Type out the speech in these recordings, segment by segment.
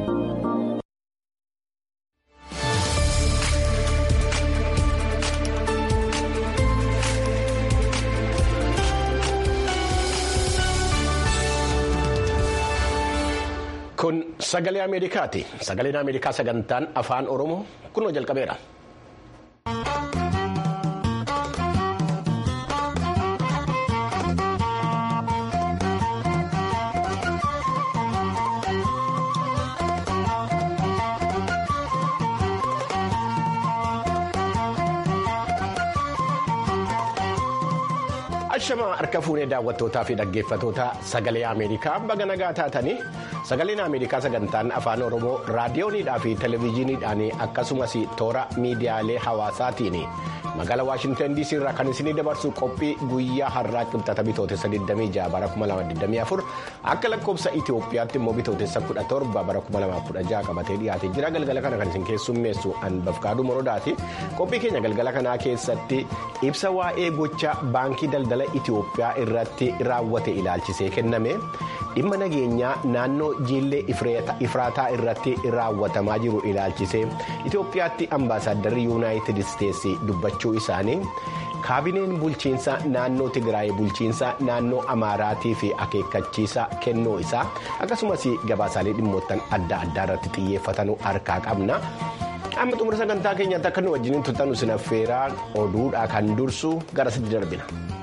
Kun sagalee Ameerikaati. Sagaleen Ameerikaa sagantaan afaan Oromoo kunoo jalqabeera. Ashamaa harka fuunee daawwattootaa fi dhaggeeffattoota sagalee Ameerikaa baga nagaa taatanii sagaleen Ameerikaa sagantaan afaan Oromoo raadiyooniidhaa fi televezyiiniidhaan akkasumas toora miidiyaalee hawaasaatiin magaalaa Waashintan DC irraa kan isinii dabarsu qophii guyyaa har'aa qibxata bitootessa 26 bara 2024 akka lakkoofsa Itoophiyaatti immoo bitootessa 17 bara 2016 qabatee dhiyaatee jira galgala kana kan isin keessummeessu Anbafkaaduu Morodaati qophii keenya galgala kanaa keessatti ibsa waa'ee gocha baankii daldala Itoophiyaa irratti raawwate ilaalchisee kenname dhimma nageenyaa naannoo jiillee ifraataa irratti raawwatamaa jiru ilaalchisee Itoophiyaatti ambaasaaddarri yuunaayitid isteetsi dubbachuu isaanii kaabineen bulchiinsa naannoo Tigraay bulchiinsa naannoo Amaaraatii fi akeekkachiisa kennuu isaa akkasumas gabaasaalee dhimmoottan adda addaa irratti xiyyeeffatanuu harkaa qabna. amma xumura sagantaa keenyaatti akka nu wajjiniin tuttanu sinaffeeraa oduudhaa kan dursu gara sitti darbina.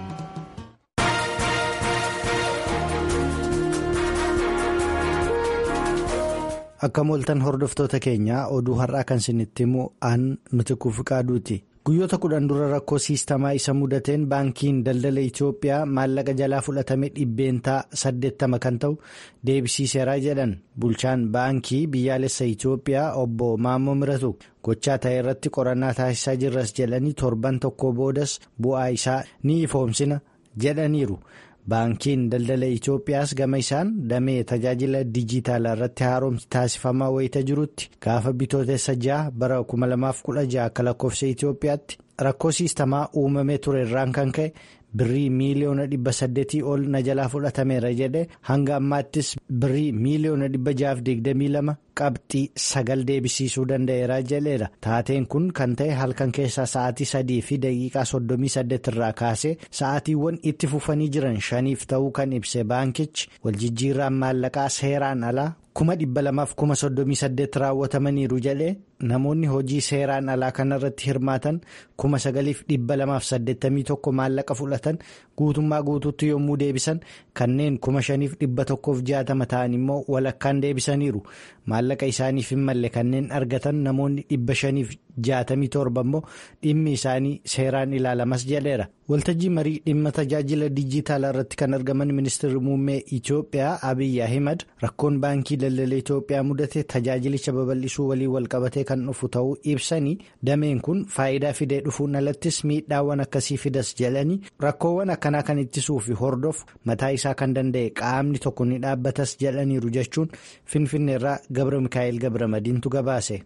Akka mooltan hordoftoota keenyaa oduu har'aa kan isinitti himu aan nuti kuufiqaaduuti. Guyyoota kudhan dura rakkoo siistamaa isa mudateen baankiin daldala Itoophiyaa maallaqa jalaa fudhatame dhibbeentaa saddeettama kan ta'u deebisiiseeraa jedhan bulchaan baankii biyyaalessa Itoophiyaa obbo Maammoo Miratu gochaa ta'e irratti qorannaa taasisaa jirras jedhanii torban tokko boodas bu'aa isaa ni ifoomsina jedhaniiru. Baankiin daldala Itoophiyaas gama isaan damee tajaajila dijitaalaa irratti haaromsi taasifamaa wayita jirutti gaafa bitootessa ja'a bara 2016 akka lakkoofsa Itoophiyaatti rakkoo siistamaa uumamee ture irraan kan ka'e birrii miiliyoona dhibba saddeetii ol na jalaa fudhatameera jedhe hanga ammaattis birrii miiliyoona dhibba ja'aaf digdamii lama qabxii sagal deebisiisuu danda'eera jedheera taateen kun kan ta'e halkan keessaa sa'aatii sadii fi daqiiqaa soddomii saddeet irraa kaasee sa'aatiiwwan itti fufanii jiran shaniif ta'uu kan ibse baankichi waljijjiirraan maallaqaa seeraan alaa kuma dhibba lamaaf kuma soddomii saddeet raawwatamaniiru jedhee namoonni hojii seeraan alaa kanarratti hirmaatan kuma sagaliif dhibba lamaaf saddeettamii tokko maallaqa fudhatan guutummaa guutuutti yommuu deebisan kanneen kuma shaniif dhibba tokkoof jaatama ta'an immoo walakkaan deebisaniiru maallaqa isaaniif hin malle kanneen argatan namoonni dhibba shaniif jaatamii torba immoo dhimmi isaanii seeraan ilaalamas jedheera. waltajjii marii dhimma tajaajila dijitaalaa irratti kan argaman ministeerri muummee Itoophiyaa Abiyyi Ahimad rakkoon baankii daldala Itoophiyaa mudate tajaajilicha babal'isuu waliin walqabatee kan dhufu ta'uu ibsanii dameen kun faayidaa fidee dhufuun alattis miidhaawwan akkasii fidas jedhanii rakkoowwan akkanaa kan ittisuu fi hordofu mataa isaa kan danda'e qaamni tokko ni dhaabbatas jedhaniiru jechuun finfinneerraa gabra mikaa'el gabra madiintu gabaase.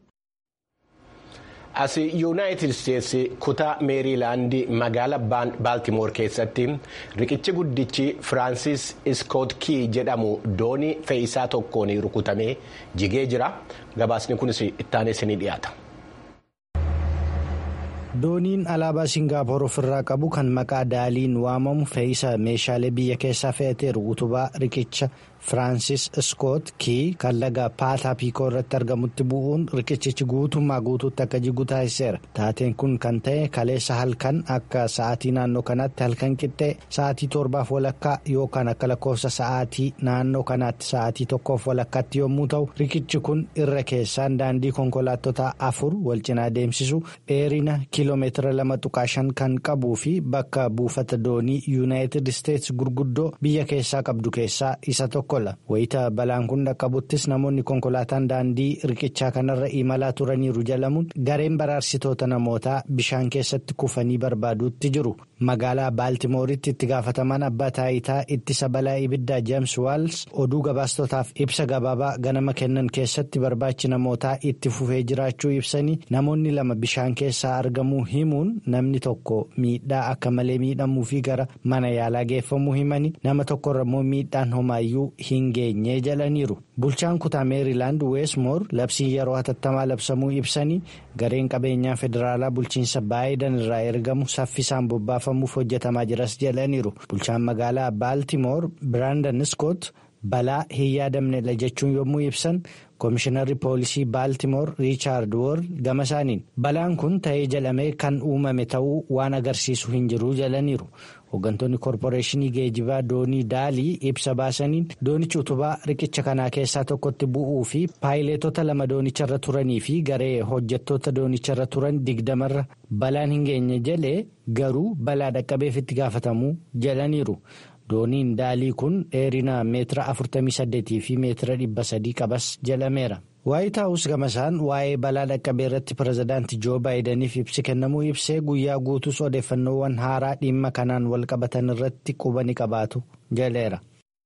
as yuunaayitid isteetsi kutaa meeriilaandii magaala baaltimoor keessatti riqichi guddichi firaansis iskoot kii jedhamu doonii fe'iisaa tokkoon rukutamee jigee jira gabaasni kunis ittaanees ni dhiyaata. dooniin alaabaa siingaappoor ofirraa qabu kan maqaa daaliin waamamu fe'iisa meeshaalee biyya keessaa fe'ateeru utubaa riqicha firaansis iskoot kii kan laga paataa piikoo irratti argamutti bu'uun riqichichi guutummaa guutuutti akka jigu taasiseera taateen kun kan ta'e kaleessa halkan akka sa'aatii naannoo kanaatti halkan qixxee sa'aatii torbaaf walakkaa yookaan akka lakkoofsa sa'aatii naannoo kanaatti sa'aatii tokkoof walakkaatti yommuu ta'u riqichi kun irra keessaan daandii konkolaattota afur wal cinaa deemsisu dheerina kiiloomeetira lama tuqaa shan kan qabuu fi bakka buufata doonii yuunaayitid isteetsi gurguddoo biyya keessaa qabdu keessaa isa tokko. wayita balaan kun dhaqqabuttis namoonni konkolaataan daandii riqichaa kanarra imalaa turaniiru jalamuun gareen baraarsitoota namootaa bishaan keessatti kufanii barbaaduutti jiru magaalaa baaltimooritti itti gaafatamaan abbaa taayitaa ittisa balaa ibiddaa jeems waals oduu gabaastotaaf ibsa gabaabaa ganama kennan keessatti barbaachi namootaa itti fufee jiraachuu ibsanii namoonni lama bishaan keessaa argamuu himuun namni tokko miidhaa akka malee miidhamuu fi gara mana yaalaa geeffamuu himanii nama tokkorra immoo miidhaan homaayyuu hin geenye jedhaniiru. bulchaan kutaa meerilaand weesmoor labsiin yeroo hatattamaa labsamuu ibsanii gareen qabeenyaa federaalaa bulchiinsa baayidan irraa ergamu saffisaan bobbaafamuuf hojjetamaa jiras jedhaniiru bulchaan magaalaa baaltimoor biraandan iskoot balaa hin yaadamnedha jechuun yommuu ibsan koomishinarri poolisii baaltimoor riichaard woor gama isaaniin balaan kun ta'ee jedhamee kan uumame ta'uu waan agarsiisu hin jiru jedhaniiru. hooggantoonni koorporeeshinii geejibaa doonii daalii ibsa baasaniin doonichi utubaa riqicha kanaa keessaa tokkotti bu'uu fi paayileetota lama doonicharra turanii fi garee hojjettoota doonicharra turan digdamarra balaan hin geenye jedhee garuu balaa dhaqqabeef itti gaafatamuu jedhaniiru. dooniin daalii kun dheerina meetira 48 fi meetira 300 qabas jedhameera. waayit haawus gamasaan waa'ee balaa dhaqqabee irratti pirezidaantii joo baayidaniif ibsi kennamuu ibsee guyyaa guutuus odeeffannoowwan haaraa dhimma kanaan wal qabatan irratti quba ni qabaatu jedheera.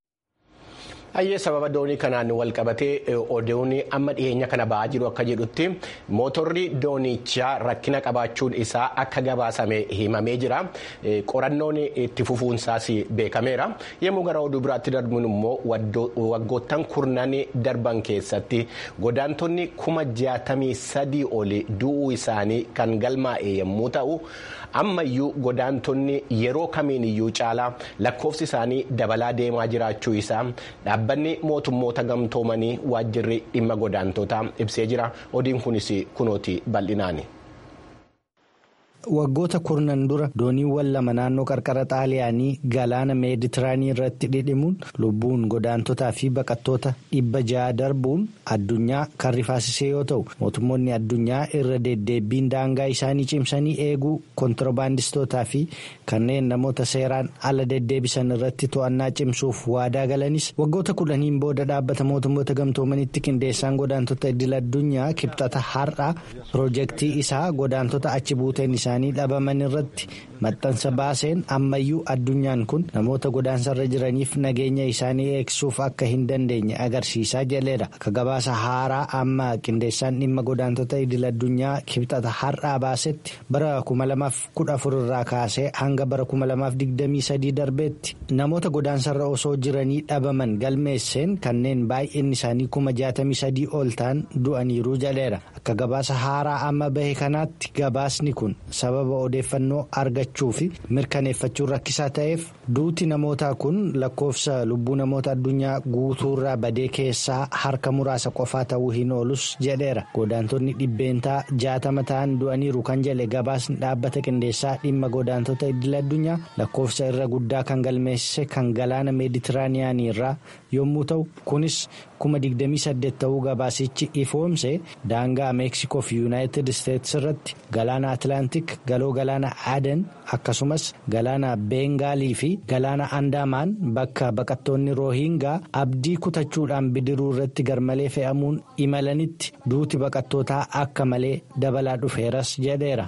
Hayyee sababa doonii kanaan wal qabatee oduun amma dhiyeenya kana ba'aa jiru akka jedhutti mootorri doonichaa rakkina qabaachuun isaa akka gabaasame himamee jira. Qorannoon itti fufuunsaas beekameera. Yommuu gara oduu biraatti darbuun immoo waggoottan kurnan darban keessatti godaantonni kuma jaatamii sadii oli du'uu isaanii kan galmaa'e yommuu ta'u. ammayyuu godaantonni yeroo kamiin iyyuu caalaa lakkoofsi isaanii dabalaa deemaa jiraachuu isaa dhaabbanni mootummoota gamtoomanii waajjirri dhimma godaantotaa ibsee jira odiin kunis kunooti bal'inaani. waggoota kurnan dura dooniiwwan lama naannoo qarqara xaaliyaanii galaana meeditiraanii irratti dhidhimuun lubbuun godaantotaa fi baqattoota dhibba ja'a darbuun addunyaa kan rifaasisee yoo ta'u mootummoonni addunyaa irra deddeebbiin daangaa isaanii cimsanii eeguu kontirbaandistootaa fi kanneen namoota seeraan ala deddeebisan irratti to'annaa cimsuuf waadaa galanis waggoota kudhaniin booda dhaabbata mootummoota gamtoomanitti qindeessaan godaantota idil addunyaa kibxata har'a piroojeektii isaa godaantota achi buuteen isaa. isaanii dhabaman irratti maxxansa baaseen ammayyuu addunyaan kun namoota godaansarra jiraniif nageenya isaanii eegsuuf akka hin dandeenye agarsiisaa jedheera akka gabaasa haaraa amma qindeessaan dhimma godaantota idil addunyaa kibxata har'aa baasetti bara 2014 irraa kaasee hanga bara 2023 darbeetti namoota godaansarra osoo jiranii dhabaman galmeesseen kanneen baay'inni isaanii 63 ol ta'an du'aniiru jedheera akka gabaasa haaraa amma bahe kanaatti gabaasni kun. sababa odeeffannoo argachuu fi mirkaneeffachuun rakkisaa ta'eef duuti namootaa kun lakkoofsa lubbuu namoota addunyaa guutuurraa badee keessaa harka muraasa qofaa ta'uu hin oolus jedheera godaantonni dhibbeentaa jaatama ta'an du'aniiru kan jedhe gabaasni dhaabbata qindeessaa dhimma godaantota idil addunyaa lakkoofsa irra guddaa kan galmeessise kan galaana meeditiraaniyaanii irraa yommuu ta'u kunis kuma 28 ta'uu gabaasichi ifoomse daangaa meeksikoo fi yuunaayitid isteetsi irratti galaana atlaantik galoo galaana aden akkasumas galaana beengaalii fi galaana andaamaan bakka baqattoonni roohingaa abdii kutachuudhaan bidiruu irratti garmalee fe'amuun imalanitti duuti baqattootaa akka malee dabalaa dhufeeras jedheera.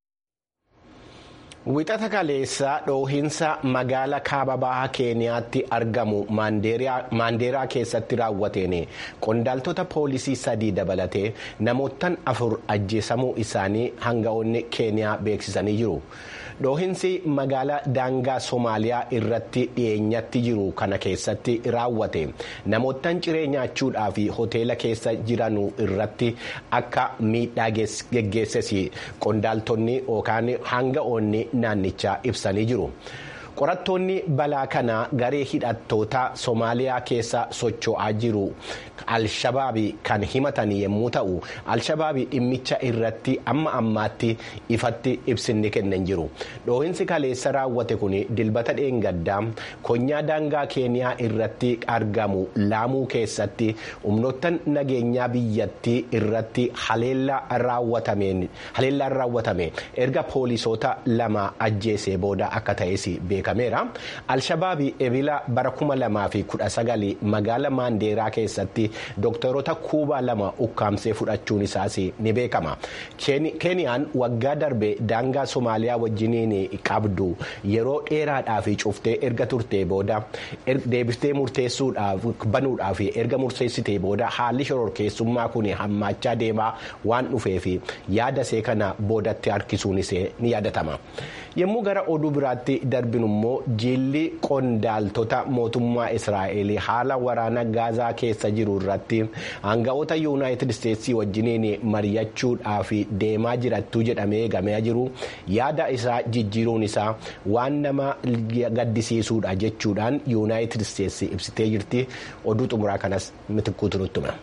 Wixata kaleessaa dhoohinsa magaala kaaba bahaa keeniyaatti argamu maandeeraa keessatti raawwateen qondaaltota poolisii sadii dabalatee namoottan afur ajjeesamuu isaanii hanga'oonni keeniyaa beeksisanii jiru. dhoohinsi magaala daangaa soomaaliyaa irratti dhiyeenyatti jiru kana keessatti raawwate namoottan ciree nyaachuudhaa fi hoteela keessa jiran irratti akka miidhaa geggeesses qondaaltonni yookaan hanga'oonni naannichaa ibsanii jiru. qorattoonni balaa kanaa garee hidhattoota soomaaliyaa keessa socho'aa jiru alshabaabii kan himatan yommuu ta'u alshabaabii dhimmicha irratti amma ammaatti ifatti ibsinni kennan jiru dhoohinsi kaleessa raawwate kun dilbata dheengaddaa konyaa daangaa keeniyaa irratti argamu laamuu keessatti humnoottan nageenyaa biyyattii irratti haleellaan raawwatame erga poolisoota lama ajjeesee booda akka ta'es beekama. beekameera alshabaabii ebila bara kuma lamaa fi kudha sagali magaala maandeeraa keessatti dooktaroota kuubaa lama ukkaamsee fudhachuun isaas ni beekama keeniyaan waggaa darbe daangaa somaaliyaa wajjiniin qabdu yeroo dheeraadhaaf cuftee erga turtee booda deebiftee murteessuudhaaf banuudhaaf erga murteessitee booda haalli shororkeessummaa kun hammaachaa deemaa waan dhufeef yaada see kana boodatti harkisuunis ni yaadatama yommuu gara oduu biraatti darbinu immoo jiilli qondaaltota mootummaa israa'el haala waraana gaazaa keessa jiru irratti hanga'oota yuunaayitid isteetsii wajjiniin mari'achuudhaaf deemaa jirattuu jedhamee eegamee jiru yaada isaa jijjiiruun isaa waan nama gaddisiisuudha jechuudhaan yuunaayitid isteetsi ibsitee jirti oduu xumuraa kanas mitikkuutu nutti hima.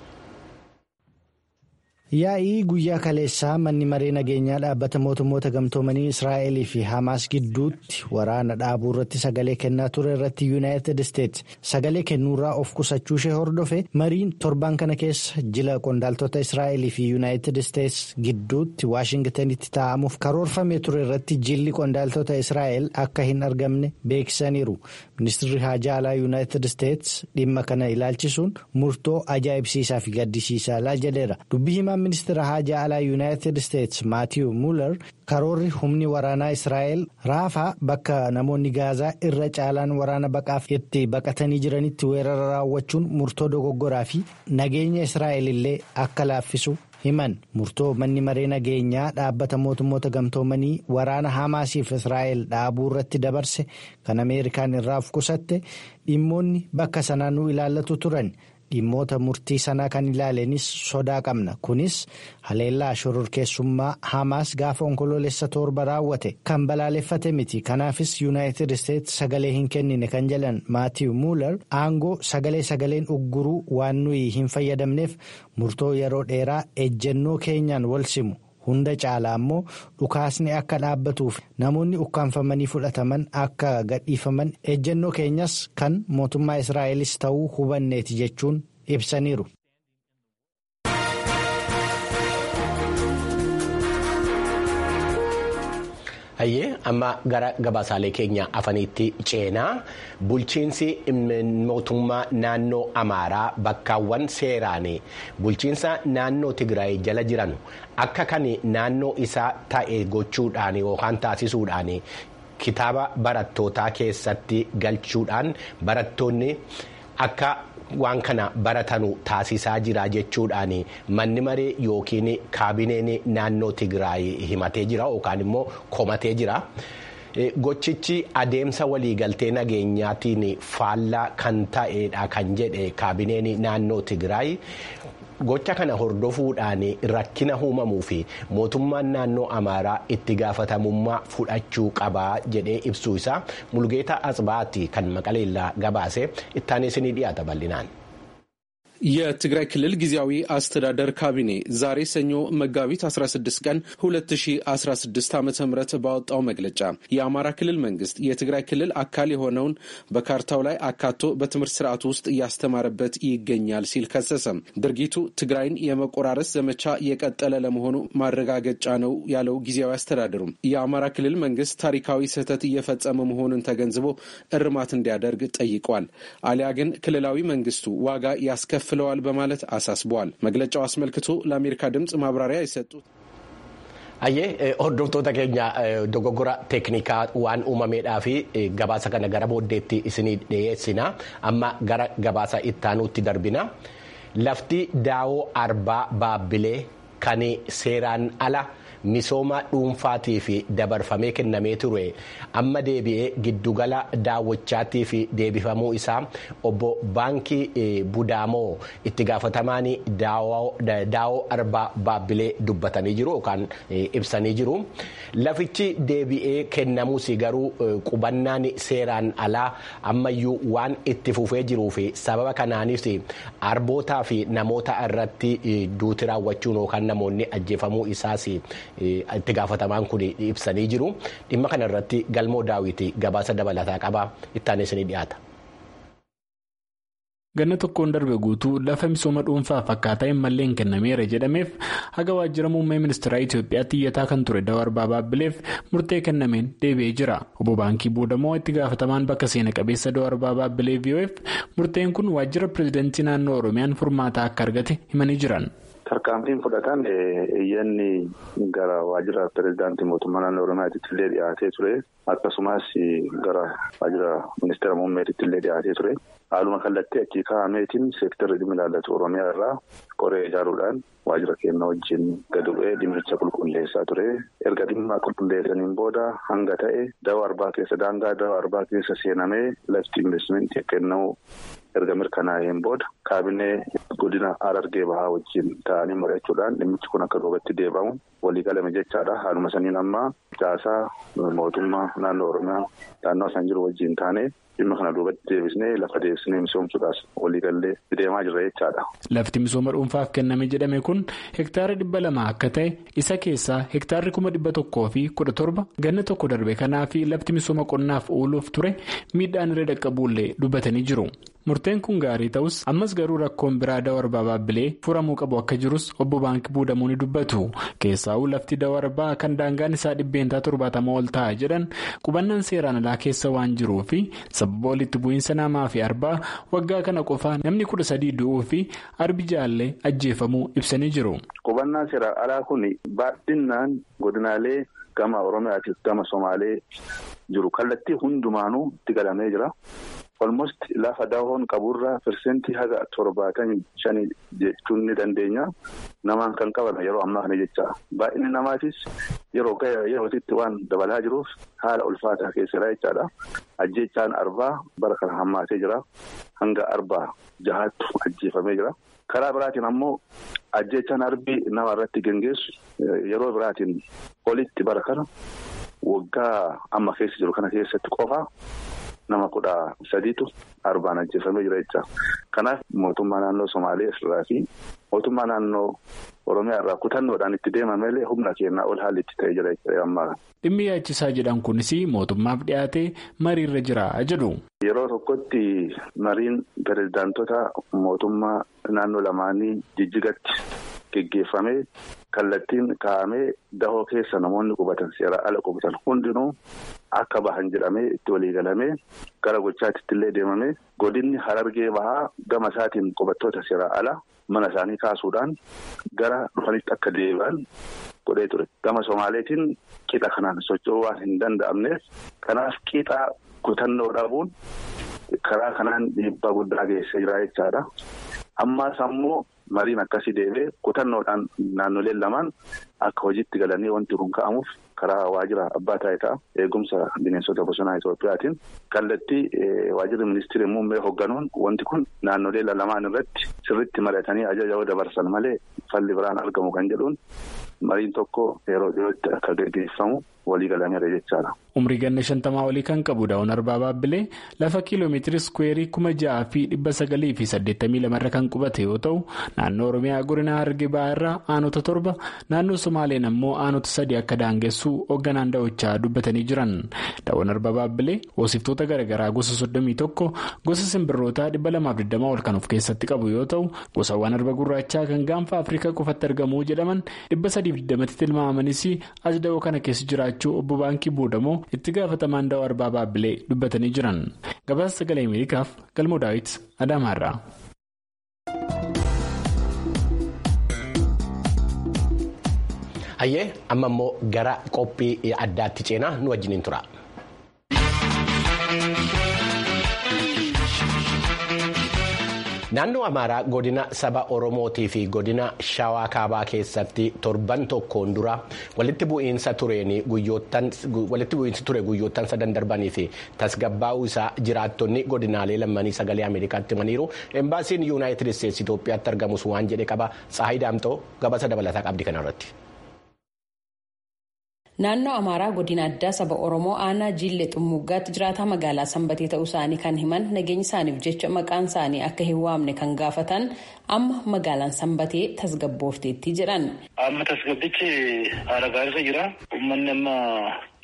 yaa'ii guyyaa kaleessaa manni maree nageenyaa dhaabbata mootummoota gamtoomanii israa'elii fi hamaas gidduutti waraana dhaabuu irratti sagalee kennaa ture irratti yuunaayitid isteets sagalee kennuurraa of qusachuu ishee hordofe mariin torban kana keessa jila qondaaltota israa'elii fi yuunaayitid isteets gidduutti waashingtanitti taa'amuuf karoorfamee ture irratti jilli qondaaltota israa'el akka hin argamne beeksisaniiru ministirri haajaa alaa yuunaayitid isteets dhimma kana ilaalchisuun murtoo ajaa'ibsiisaa fi gaddisiisaa jedheera dubbii himaa ministeera haajaa alaa yuunaayitid isteets maatiiw muular karoorri humni waraanaa israa'el raafaa bakka namoonni gaazaa irra caalaan waraana baqaaf itti baqatanii jiranitti weerara raawwachuun murtoo dogoggoraa fi nageenya israa'el illee akka laaffisu himan murtoo manni maree nageenyaa dhaabbata mootummoota gamtoomanii waraana hamaasiif israa'el dhaabuu irratti dabarse kan ameerikaan irraa of qusatte dhimmoonni bakka sanaa nu ilaallatu turan. dhimmoota murtii sanaa kan ilaalenis sodaa qabna kunis haleellaa shororkeessummaa hamaas gaafa onkoloolessa torba raawwate kan balaaleffate miti kanaafis yuunaayitid isteets sagalee hin kennine kan jedhan maatiiw muular aangoo sagalee sagaleen ugguruu waan nuyi hin fayyadamneef murtoo yeroo dheeraa ejjennoo keenyaan wal simu. hunda caalaa immoo dhukaasni akka dhaabbatuuf namoonni ukkaanfamanii fudhataman akka gadhiifaman ejjennoo keenyas kan mootummaa israa'elis ta'uu hubanneeti jechuun ibsaniiru. hayyee amma gara gabaasaalee keenya afaniitti ceenaa bulchiinsi mootummaa naannoo amaaraa bakkaawwan seeraan bulchiinsa naannoo tigraay jala jiran akka kan naannoo isaa ta'e gochuudhaan yookaan taasisuudhaan kitaaba barattootaa keessatti galchuudhaan barattoonni akka. waan kana baratanu taasisaa jira jechuudhaan manni maree yookiin kaabineen naannoo tigraay himatee jira yookaan immoo komatee jira. gochichi adeemsa waliigaltee nageenyaatiin faallaa kan ta'edha kan jedhe kaabineen naannoo tigraay. gocha kana hordofuudhaan rakkina uumamuu fi mootummaan naannoo amaaraa itti gaafatamummaa fudhachuu qabaa jedhee ibsuu isaa mulgeetaa asbaatti kan maqaleellaa gabaase ittaanis ni dhiyaata bal'inaan. የትግራይ ክልል ጊዜያዊ አስተዳደር ካቢኔ ዛሬ ሰኞ መጋቢት 16 ቀን 2016 ዓ ም ባወጣው መግለጫ የአማራ ክልል መንግስት የትግራይ ክልል አካል የሆነውን በካርታው ላይ አካቶ በትምህርት ስርዓቱ ውስጥ እያስተማረበት ይገኛል ሲል ከሰሰም። ድርጊቱ ትግራይን የመቆራረስ ዘመቻ የቀጠለ ለመሆኑ ማረጋገጫ ነው ያለው ጊዜያዊ አስተዳደሩም የአማራ ክልል መንግስት ታሪካዊ ስህተት እየፈጸመ መሆኑን ተገንዝቦ እርማት እንዲያደርግ ጠይቋል። አሊያ ግን ክልላዊ መንግስቱ ዋጋ ያስከፍ ፍለዋል በማለት አሳስበዋል። መግለጫው አስመልክቶ ለአሜሪካ ድምፅ ማብራሪያ የሰጡት Ayyee hordoftoota keenya dogoggora teeknikaa waan uumameedhaa fi gabaasa kana gara booddeetti isinii dhiyeessina amma gara gabaasa ittaanuutti darbina lafti daawoo arbaa baabbilee kan seeraan ala. misooma dhuunfaatii fi dabarfamee kennamee ture amma deebi'ee giddugala daawwachaatii fi deebifamuu isaa obbo baankii budaamoo itti gaafatamaan daawoo arbaa baabbilee dubbatanii jiru yookaan ibsanii jiru lafichi deebi'ee kennamuus garuu qubannaan seeraan alaa ammayyuu waan itti fufee jiruu fi sababa kanaanis arbootaa fi namoota irratti duuti raawwachuun yookaan namoonni ajjeefamuu isaas. itti gaafatamaan kun ibsanii jiru dhimma kana irratti galmoo daawwitii gabaasa dabalataa qaba ittaanis ni dhiyaata. ganna tokkoon darbe guutuu lafa misooma dhuunfaaf akkaataa hin malleen kennameera jedhameef haga waajjira muummee ministeeraa Itoophiyaatti iyyataa kan ture Dawaarbaa Baabbileef murtee kennameen deebi'ee jira. Obbo Baankii Buudamoo itti gaafatamaan bakka seena qabeessa Dawaarbaa Baabbilee VOF murteen kun waajjira pireezidantii naannoo Oromiyaan furmaata akka argate himanii jiran. Tarkaanfiin fudhatan iyyanni gara waajjira pireezidaantii mootummaa naannoo Oromiyaatti illee dhiyaatee ture. Akkasumas gara waajjira ministeera muummeetitti illee dhiyaatee ture. Haaluma kallattii achii kaa'ameetiin seektarri dhimmi ilaallatu Oromiyaa irraa qoree ijaaruudhaan waajjira keenya wajjin gadi bu'ee dhimmicha qulqulleessaa ture. Erga dhimma qulqulleessaniin booda hanga ta'e dawaa arbaa keessa daangaa dawaa arbaa keessa seenamee lafti investimentii kennamu. erga mirkanaa'een booda kaabinee godina Harargee bahaa wajjin ta'anii mari'achuudhaan dhimmichi kun akka duubatti deebi'amu walii galame jechaadha. Haaluma saniin ammaa caasaa mootummaa naannoo Oromiyaa naannoo isaan jiru wajjin taanee dhimma kana duubatti deebisnee lafa deebisnee misoomsuudhaas waliigallee deemaa jirra jechaadha. Lafti misooma dhuunfaaf kenname jedhame kun hektaara dhibba lama akka ta'e isa keessaa hektaarri kuma dhibba tokkoo fi kudha torba ganna tokko darbe kanaa fi lafti misooma qonnaaf ooluuf ture miidhaan irra dhaqqabuullee dubbatanii jiru. Murteen kun gaarii ta'us ammas garuu rakkoon biraa dawarbaa baabbilee furamuu qabu akka jirus obbo Baankii Buudamuu ni dubbatu. Keessaa'uu lafti dawarbaa kan daangaan isaa dhibbeentaa torbaatama ol ta'a jedhan qubannaan seeraan alaa keessa waan jiruu fi sababa walitti bu'iinsa namaa fi arbaa waggaa kana qofaa namni kudha sadii du'uu fi arbi jaallee ajjeefamuu ibsanii jiru. Qubannaan seeraan alaa kun baay'inaan godinaalee gama Oromiyaatiif gama Somaalee jiru kallattii hundumaanuu itti galamee jira. Olmost lafa daawwan qaburraa pirsentii haga torbaatamii shanii jechuun ni dandeenya. Namaan kan qabame yeroo ammaa kana jecha baay'inni namaatis yeroo yerootitti waan dabalaa jiruuf haala ulfaataa keessadha jechaadha. Ajjechaan arbaa bara kana hammaatee jira. Hanga arbaa jahaattu ajjeefamee jira. Karaa biraatiin ammoo ajjechaan arbii nama irratti gaggeessu yeroo biraatiin olitti bara kana waggaa amma keessa jiru kana keessatti qofaa. Nama kudha sadiitu arbaan ajjeefamee jira jecha. Kanaaf mootummaa naannoo Somaalee irraa fi mootummaa naannoo Oromiyaa irraa kutannoodhaan itti deemamelee humna keenyaa ol haalli itti ta'ee jira jechuudha ammaa. Dhimmi yaachisaa jedhan kunis mootummaaf dhiyaatee mariirra jira jedhu. Yeroo tokkotti mariin pirezidaantota mootummaa naannoo lamaanii jijjigatti geggeeffamee kallattiin kaa'amee dahoo keessa namoonni qubatan seera ala qubatan hundinuu. Akka bahan jedhamee itti waliigalamee gara gochaatti illee deemamee godinni harargee bahaa gama isaatiin qubattoota seeraa ala mana isaanii kaasuudhaan gara dhufanitti akka deebi'an godhee ture. Gama Somaaleetiin qixa kanaan socho'uu waan hin danda'amneef kanaaf qixa kutannoo dhabuun karaa kanaan dhiibbaa guddaa geessee jira jechaadha. Ammaas ammoo mariin akkasii deebee kutannoodhaan naannoleen lamaan akka hojiitti galanii wanti kun ka'amuuf. karaa waajjira abbaa taayitaa eegumsa bineensota bosonaa Itoophiyaatiin kallattii waajjirri ministeera muummee hoogganuun wanti kun naannolee lamaan irratti sirriitti mari'atanii ajaja yoo dabarsan malee falli biraan argamu kan jedhuun mariin tokko yeroo dhiyootti akka gaggeeffamu walii galameera jechaadha. Umrii ganna shantamaa olii kan qabu daawwan arbaa baabbilee lafa kiiloomeetiri iskuweerii kuma ja'aa fi dhibba sagalii fi saddeettamii lamarra kan qubate yoo ta'u naannoo Oromiyaa godina Harargee Bahaa irraa aanota torba naannoo Somaaleen ammoo aanota sadii akka daangessu hoogganaan da'ochaa dubbatanii jiran. Daawwan arbaa baabbilee hoosiftoota garaagaraa gosa soddomii tokko gosa simbirrootaa dhibba lamaaf digdamaa ol kan of keessatti qabu yoo ta'u gosawwan arba gurraachaa kan gaanfa Afrikaa qofatti argamu jedhaman dhibba sadiif digdamatti tilmaamanis as da'oo kana keessa jiraachuu obbo Baankii Buudamoo. itti gaafatamaan da'oo arbaa baabbilee dubbatanii jiran gabaasa sagalee ameerikaaf galmoo daawit adaamaarraa. hayyee amma immoo gara qophii addaatti ceenaa nu wajjiniin tura. naannoo amaaraa godina saba oromootii fi godina shawaa kaabaa keessatti torban tokkoon dura walitti bu'iinsa ture guyyoottan sadan darbanii fi tasgabbaa'uu isaa jiraattonni godinaalee lammanii sagalee ameerikaatti himaniiru embaasiin yuunaayitid isteetsi itoophiyaatti argamus waan jedhe qaba saayi daamtoo gabaasa dabalataa qabdi kanarratti. Naannoo Amaaraa godina addaa saba Oromoo aanaa Jiillee Xumuggaatti jiraataa magaalaa Sanbatee ta'uu isaanii kan himan nageenya isaaniif jecha maqaan isaanii akka hin waamne kan gaafatan amma magaalaan Sanbatee tasgabboofteetti jedhan. Amma tasgabbichi haala gaariirra jira. Uummanni amma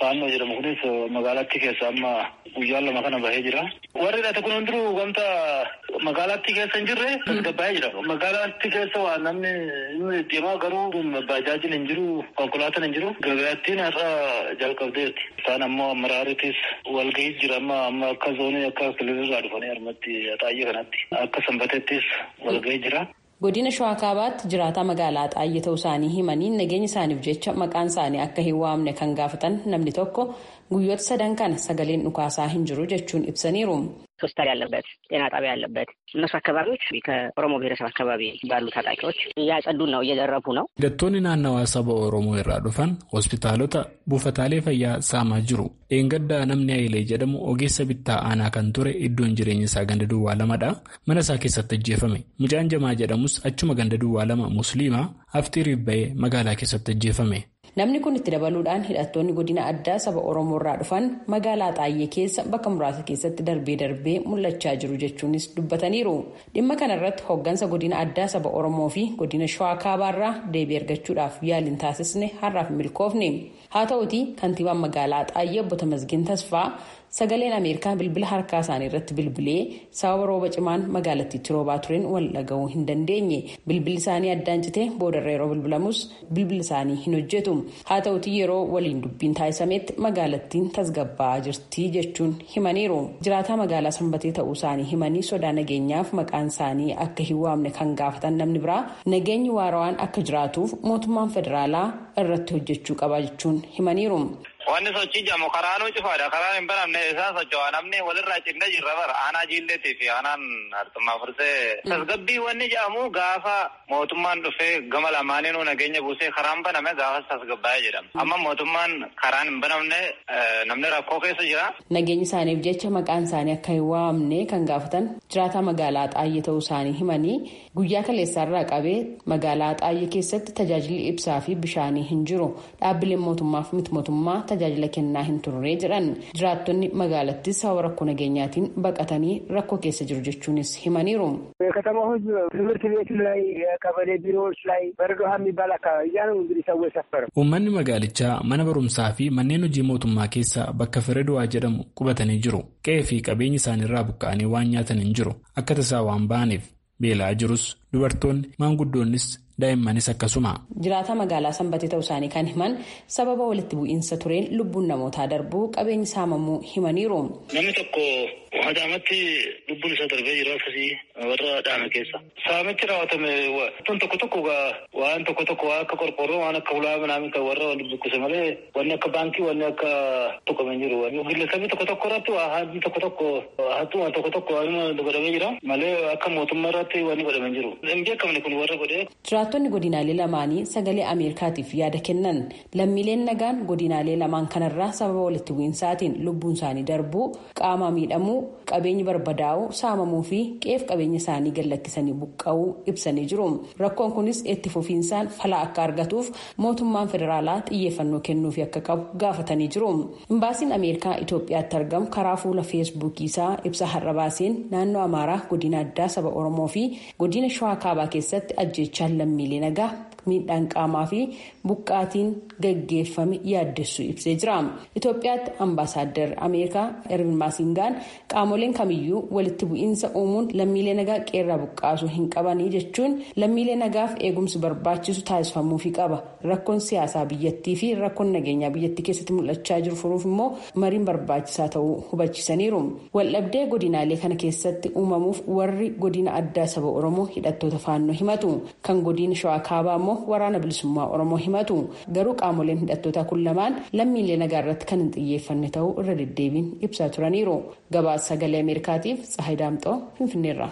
faannoo jedhamu kunis magaalattii keessa amma guyyaan lama kana bahee jira. Warri hidhate kun hundinuu wanta magaalattii keessa hin jirre tasgabbaa'ee jira. Magaalattii keessa waa namni deemaa garuu baajaajiin hin jiru konkolaataan hin jiru. Gabaattiin har'a jalqabdeetti. Isaan ammoo maraaritis walgahii jira amma amma akka zoonii akka kililirraa dhufanii harmatti xaayye kanatti akka sanbateettis walgahii jira. godina shawaa kaabaatti jiraataa magaalaa xaayye ta'uu isaanii himanii nageenya isaaniif jecha maqaan isaanii akka hin waamne kan gaafatan namni tokko guyyoota sadan kana sagaleen dhukaasaa hin jiru jechuun ibsaniiru. ሆስፒታል ያለበት ጤና ጣቢያ ያለበት እነሱ አካባቢዎች ከኦሮሞ ብሔረሰብ አካባቢ ባሉ ታጣቂዎች እያጸዱን ነው፣ እየዘረፉ ነው። hidhattoonni naannawaa saba oromoo irraa dhufan hospitaalota buufataalee fayyaa saamaa jiru eengaddaa namni ayilee jedhamu ogeessa bittaa aanaa kan ture iddoon jireenya isaa ganda duwwaa lamadha mana isaa keessatti ajjeefame mucaan jamaa jedhamus achuma ganda duwwaa lama musliimaa haftiiriif ba'ee magaalaa keessatti ajjeefame. namni kun itti dabaluudhaan hidhattoonni godina addaa saba oromoo irraa dhufan magaalaa xaayyee keessa bakka muraasa keessatti darbee darbee mul'achaa jiru jechuunis dubbataniiru dhimma kanarratti hooggansa godina addaa saba oromoo fi godina shawaa kaabaarraa deebii argachuudhaaf yaaliin taasisne har'aaf milkoofne haa ta'uti kantiibaan magaalaa xaayyee obbo Tamasgin Tasfaa sagaleen ameerikaa bilbila harkaa isaanii irratti bilbilee sababa rooba cimaan magaalattiitti roobaa tureen wal dhaga'uu hin dandeenye bilbilli isaanii addaan citee boodarra yeroo bilbilamus bilbilli isaanii hin hojjetu haa ta'uti yeroo waliin dubbiin taasisametti magaalattiin tasgabbaa'aa jirti jechuun himaniiru jiraataa magaalaa sanbatee ta'uu isaanii himanii sodaa nageenyaaf maqaan isaanii akka hin waamne kan gaafatan namni biraa nageenyi waarawaan akka jiraatuuf mootummaan federaalaa irratti hojjechuu qaba jechuun himaniiru. Wanni sochii jedhamu karaanuu cufaadha. Karaan hin banamne isaan socho'a. Namni walirraa cinnee jirra bara. Aanaa jiilleetii fi aanaan hartummaa fursee. Tasgabbii wanni jedhamu gaafa mootummaan dhufee gama lamaaniinuu nageenya buusee karaan baname gaafas tasgabbaa'ee jedhama. Amma mootummaan karaan hin banamne namni rakkoo keessa jira. Nageenya isaaniif jecha maqaan isaanii akka hin waamne kan gaafatan jiraataa magaalaa xaayyee ta'uu isaanii himanii guyyaa kaleessaarraa qabee magaalaa xaayyee keessatti tajaajilli ibsaa fi bishaanii hin jiru. Dhaabbileen mootummaa fi miti mootummaa tajaajila kennaa hin turre jedhan jiraattonni magaalattis sababa rakkoo nageenyaatiin baqatanii rakkoo keessa jiru jechuunis himaniiru. የከተማው ህዝብ ትምህርት ቤት ላይ የቀበሌ ቢሮዎች ላይ በረዶሃ የሚባል አካባቢ እያ ነው እንግዲህ ሰው የሰፈረው። uummanni magaalichaa mana barumsaa fi manneen hojii mootummaa keessa bakka fireedowaa jedhamu qubatanii jiru qe'ee fi qabeenya isaaniirraa buqqa'anii waan nyaatan hin jiru akka tasaa waan ba'aniif beelaa jirus dubartoonni maanguddoonnis daa'immanis akkasuma. jiraataa magaalaa sanbatee ta'uu isaanii kan himan sababa walitti bu'iinsa tureen lubbuun namootaa darbuu qabeenyi saamamuu himaniiru. Namni tokko hadaamatti lubbuun isaa darbee jira akkasii warra dhaame keessa. Saamichi raawwatame wantoonni tokko tokko waan tokko tokko waan akka qorqoorroo waan akka hulaa minaamin kan warra waliin buqqise malee wanni akka baankii wanni akka tuqame jiru. Gillesabii tokko tokko irratti waa haalli tokko tokko hattuma tokko tokko waan godhamee jira malee akka mootummaa irratti wanni godhamee jiru. Hin beekamne kun warra godhee. jiraattonni godinaalee lamaanii sagalee ameerikaatiif yaada kennan lammiileen nagaan godinaalee lamaan kanarraa sababa walitti bu'iinsaatiin lubbuun isaanii darbuu qaama miidhamuu qabeenyi barbadaa'uu saamamuu fi qeef qabeenya isaanii gallakkisanii buqqa'uu ibsanii jiru rakkoon kunis itti fufiinsaan fala akka argatuuf mootummaan federaalaa xiyyeeffannoo kennuufi akka qabu gaafatanii jiru imbaasiin ameerikaa itoophiyaatti argamu karaa fuula feesbuukii isaa ibsa har'a baaseen naannoo amaaraa godina addaa saba oromoo fi godina shawaa kaabaa keessatti ajjeechaan lammiilee nagaa miidhaan qaamaa fi buqqaatiin gaggeeffame yaaddessuu ibsee jira itoophiyaatti ambaasaaddar ameerikaa ervin maasingaan qaamoleen kamiyyuu walitti bu'iinsa uumuun lammiilee nagaa qeerraa buqqaasuu hin qabanii jechuun lammiilee nagaaf eegumsi barbaachisu taasifamuufi qaba rakkoon siyaasaa biyyattii fi rakkoon nageenyaa biyyattii keessatti mul'achaa jiru furuuf immoo mariin barbaachisaa ta'uu hubachiisaniiru waldhabdee godinaalee kana keessatti uumamuuf warri godina addaa saba oromoo hidhattoota faannoo himatu kan godina shawaa kaabaa immoo waraana bilisummaa oromoo himatu garuu qaamoleen hidhattootaa kun lamaan lammiilee nagaa irratti kan hin xiyyeeffanne ta'uu irra deddeebiin ibsaa turaniiru gabaasa sagalee ameerikaatiif tsahay daamxoo finfinneerra.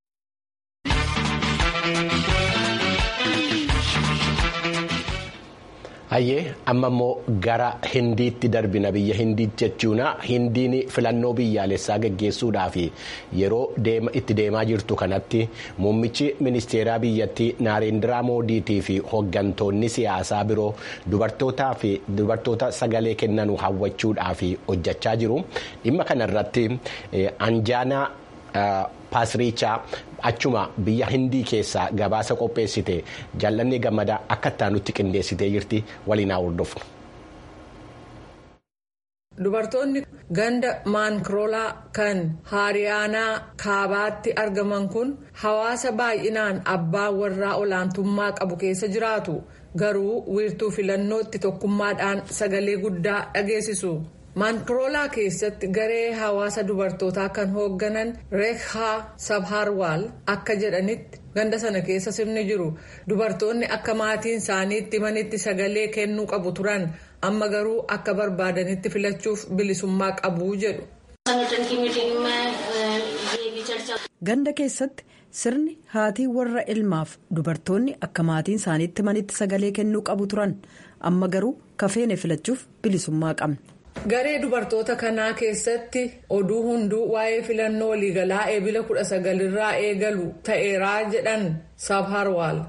Hayyee amma immoo gara hindiitti darbina biyya hindiitti jechuun hindiin filannoo biyyaalessaa geggeessuudhaaf yeroo itti deemaa jirtu kanatti muummichi ministeeraa biyyattii naarendiraa moodiitii fi hooggantoonni siyaasaa biroo dubartootaa fi dubartoota sagalee kennanu hawwachuudhaaf hojjechaa jiru dhimma kanarratti anjaanaa paasriichaa achuma biyya hindii keessaa gabaasa qopheessite jaallanni gammadaa akka itti nutti qindeessitee jirti waliin haa hordofnu. dubartoonni ganda maankiroolaa kan haariyaanaa kaabaatti argaman kun hawaasa baay'inaan abbaa warraa olaantummaa qabu keessa jiraatu garuu wiirtuu filannootti tokkummaadhaan sagalee guddaa dhageessisu. maankiroolaa keessatti garee hawaasa dubartootaa kan hoogganan reekhaa sabharwaal akka jedhanitti ganda sana keessa sirni jiru dubartoonni akka maatiin isaaniitti himanitti sagalee kennuu qabu turan amma garuu akka barbaadanitti filachuuf bilisummaa qabu jedhu. ganda keessatti sirni haatii warra ilmaaf dubartoonni akka maatiin isaaniitti himanitti sagalee kennuu qabu turan amma garuu kafeene filachuuf bilisummaa qabna. garee dubartoota kanaa keessatti oduu hunduu waa'ee filannoo waliigalaa eebila kudha sagalirraa eegalu ta'eeraa jedhan sabharwaal.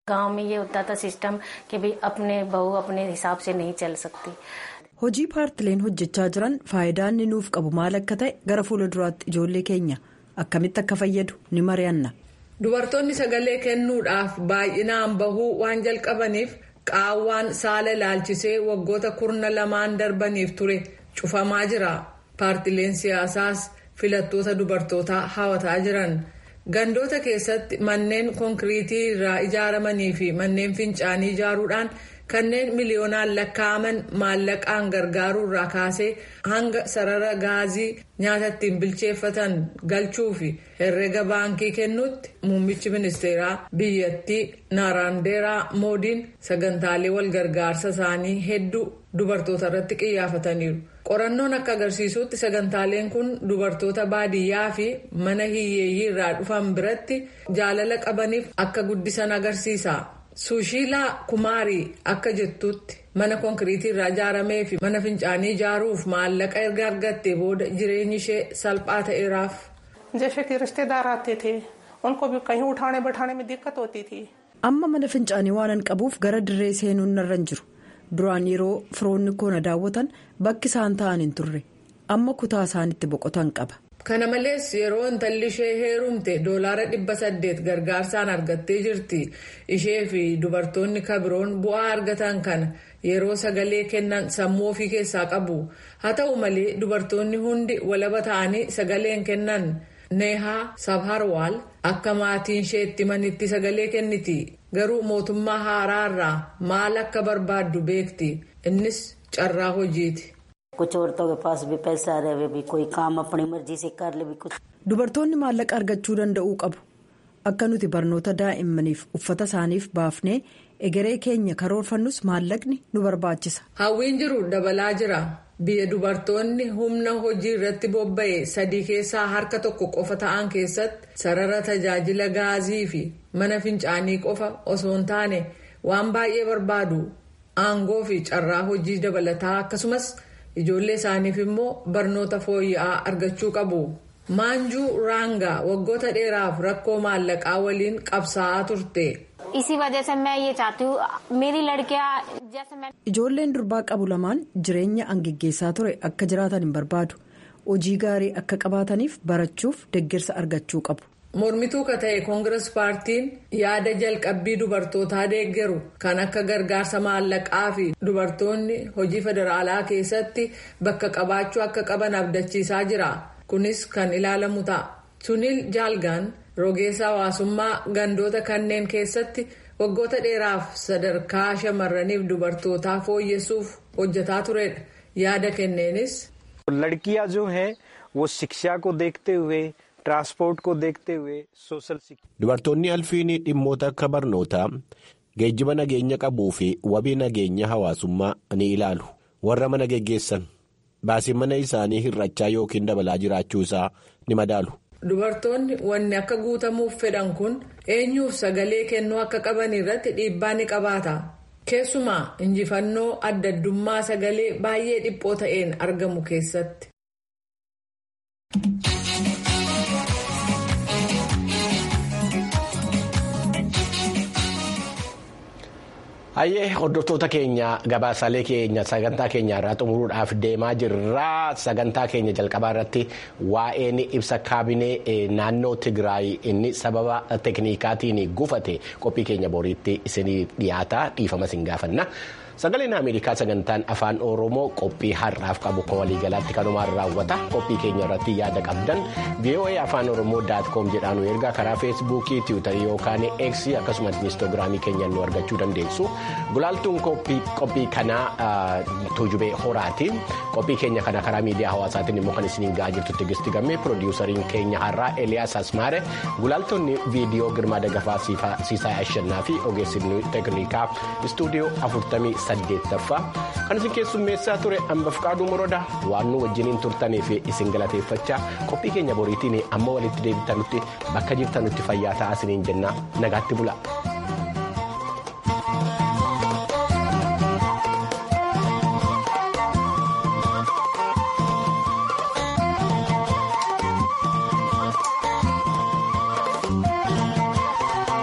hojii paartileen hojjechaa jiran faayidaa inni nuuf qabu maal akka ta'e gara fuulduraatti ijoollee keenya akkamitti akka fayyadu ni mari'anna. dubartoonni sagalee kennuudhaaf baay'inaan bahuu waan jalqabaniif. qaawwaan saala ilaalchisee waggoota kurna lamaan darbaniif ture cufamaa jira paartileen siyaasaas filattoota dubartootaa hawataa jiran gandoota keessatti manneen konkiriitii irraa ijaaramanii fi manneen fincaanii ijaaruudhaan kanneen miliyoonaan lakkaa'aman maallaqaan gargaaruu irraa kaasee hanga sarara gaazii nyaata ittiin bilcheeffatan galchuu fi herrega baankii kennuutti muummichi ministeeraa biyyattii naaraandeeraa moodiin sagantaalee walgargaarsa isaanii hedduu dubartoota irratti qiyyaafataniiru. qorannoon akka agarsiisutti sagantaaleen kun dubartoota baadiyyaa fi mana hiyyeeyyii irraa dhufan biratti jaalala qabaniif akka guddisan agarsiisa. suushiilaa kumaarii akka jettutti mana konkiriitii irraa ijaaramee fi mana fincaanii ijaaruuf maallaqa erga argattee booda jireenyi ishee salphaa ta'eeraaf. amma mana fincaanii waanan qabuuf gara dirree seenuun narra hin jiru duraan yeroo firoonni koo na daawwatan bakki isaan ta'an hin turre amma kutaa isaanitti boqotan qaba. kana malees yeroo intalli ishee heerumte doolaara dhibba saddeet gargaarsaan argattee jirti ishee fi dubartoonni kabiroon bu'aa argatan kana yeroo sagalee kennan sammuu ofii keessaa qabu haa ta'u malee dubartoonni hundi walaba ta'anii sagaleen kennan neehaa sabharwaal akka maatiin ishee itti manitti sagalee kenniti garuu mootummaa haaraa irraa maal akka barbaaddu beekti innis carraa hojiiti. dubartoonni maallaqa argachuu danda'uu qabu akka nuti barnoota daa'immaniif uffata isaaniif baafnee egeree keenya karoorfannus maallaqni nu barbaachisa. hawwiin jiru dabalaa jira biyya dubartoonni humna hojii irratti bobba'e sadii keessaa harka tokko qofa ta'an keessatti sarara tajaajila gaazii fi mana fincaanii qofa osoo hin taane waan baay'ee barbaadu aangoo fi carraa hojii dabalataa akkasumas. ijoollee isaaniif immoo barnoota fooyya'aa argachuu qabu maanjuu raangaa waggoota dheeraaf rakkoo maallaqaa waliin qabsaa'aa turte. ijoolleen durbaa qabu lamaan jireenya angiggeessaa ture akka jiraatan hin barbaadu hojii gaarii akka qabaataniif barachuuf deeggarsa argachuu qabu. mormituu ka ta'e koongirees paartiin yaada jalqabbii dubartootaa deeggaru kan akka gargaarsa maallaqaa fi dubartoonni hojii federaalaa keessatti bakka qabaachuu akka qaban abdachiisaa jira kunis kan ilaalamu ta'a suniil jaalgaan rogeessa hawaasummaa gandoota kanneen keessatti waggoota dheeraaf sadarkaa shamarraniif dubartootaa fooyyessuuf hojjetaa turedha yaada kenneenis. ladkiyaa jo hai wo shikshaa ko deekte huye. Dubartoonni alfiin dhimmoota akka barnootaa geejjiba nageenya qabuu fi wabii nageenya hawaasummaa ni ilaalu warra mana geggeessan baasii mana isaanii hir'achaa yookiin dabalaa jiraachuu isaa ni madaalu. Dubartoonni wanni akka guutamuuf fedhan kun eenyuuf sagalee kennuu akka qaban irratti dhiibbaa ni qabaata. Keessumaa injifannoo adda addummaa sagalee baay'ee dhiphoo ta'een argamu keessatti. Hayyee hordoftoota keenya gabaasaalee keenya sagantaa keenya irraa xumuruudhaaf deemaa jirra. Sagantaa keenya jalqabaa irratti waa'een ibsa kaabinee naannoo Tigraay inni sababa teeknikaatiin gufate qophii keenya boriitti isinii dhiyaata dhiifama isin gaafanna. sagaleen ameerikaa sagantaan afaan oromoo qophii har'aaf qabu kan waliigalaatti kanumaan raawwata qophii keenya irratti yaada qabdan voa afaan oromoo daatkoom jedhaan ergaa karaa feesbuukii tiwutarii yookaan eeksii akkasumas inistoogiraamii keenyaan nu argachuu dandeessu gulaaltuun qophii kanaa tuujubee horaati qophii keenya kana karaa miidiyaa hawaasaatiin immoo kan isiniin ga'aa jirtu tigisti gammee piroodiwusariin keenya har'aa eliyaas asmaare gulaaltonni viidiyoo girmaa dagafaa siisaa ashannaa fi ogeessonni teeknikaa istuudiyoo afurtamii saddeettaffaa kan isin keessummeessaa ture hambaf qaaduu moroda waan nu wajjiniin turtaniif isin galateeffachaa qophii keenya boriitiin amma walitti deebitanutti bakka jirtanutti fayyaa ta'aa isiniin jenna nagaatti bula.